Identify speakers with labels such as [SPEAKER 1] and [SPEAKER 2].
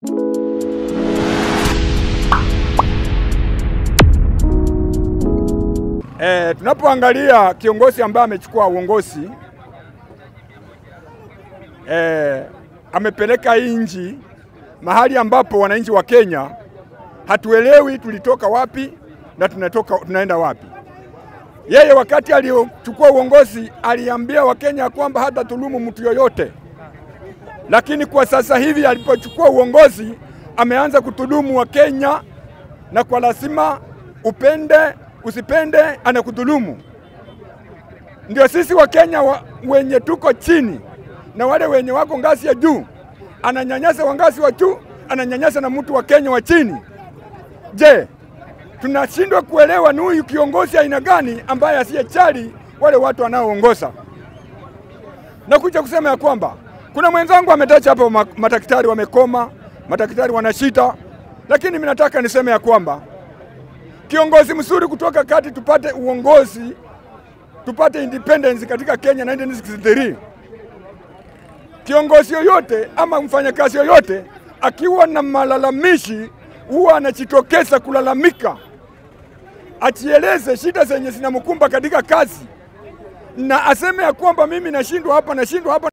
[SPEAKER 1] E, tunapoangalia kiongozi ambaye amechukua uongozi e, amepeleka hii nchi mahali ambapo wananchi wa Kenya hatuelewi tulitoka wapi na tunatoka, tunaenda wapi. Yeye wakati aliochukua uongozi aliambia Wakenya kwamba hata dhulumu mtu yoyote, lakini kwa sasa hivi alipochukua uongozi ameanza kudhulumu Wakenya na kwa lazima upende usipende anakudhulumu. Ndio sisi Wakenya wa, wenye tuko chini na wale wenye wako ngazi ya juu, ananyanyasa wa ngazi wa juu, ananyanyasa na mtu wa Kenya wa chini. Je, tunashindwa kuelewa ni huyu kiongozi aina gani ambaye asiyechali wale watu wanaoongoza? Na kuja kusema ya kwamba kuna mwenzangu ametacha hapo, madaktari wamekoma, madaktari wana shida, lakini mimi nataka niseme ya kwamba kiongozi mzuri kutoka kati tupate uongozi tupate independence katika Kenya 1963. Kiongozi yoyote ama mfanyakazi yoyote akiwa na malalamishi huwa anajitokeza kulalamika, achieleze shida zenye zinamkumba katika kazi na aseme ya kwamba mimi nashindwa hapa, nashindwa hapa.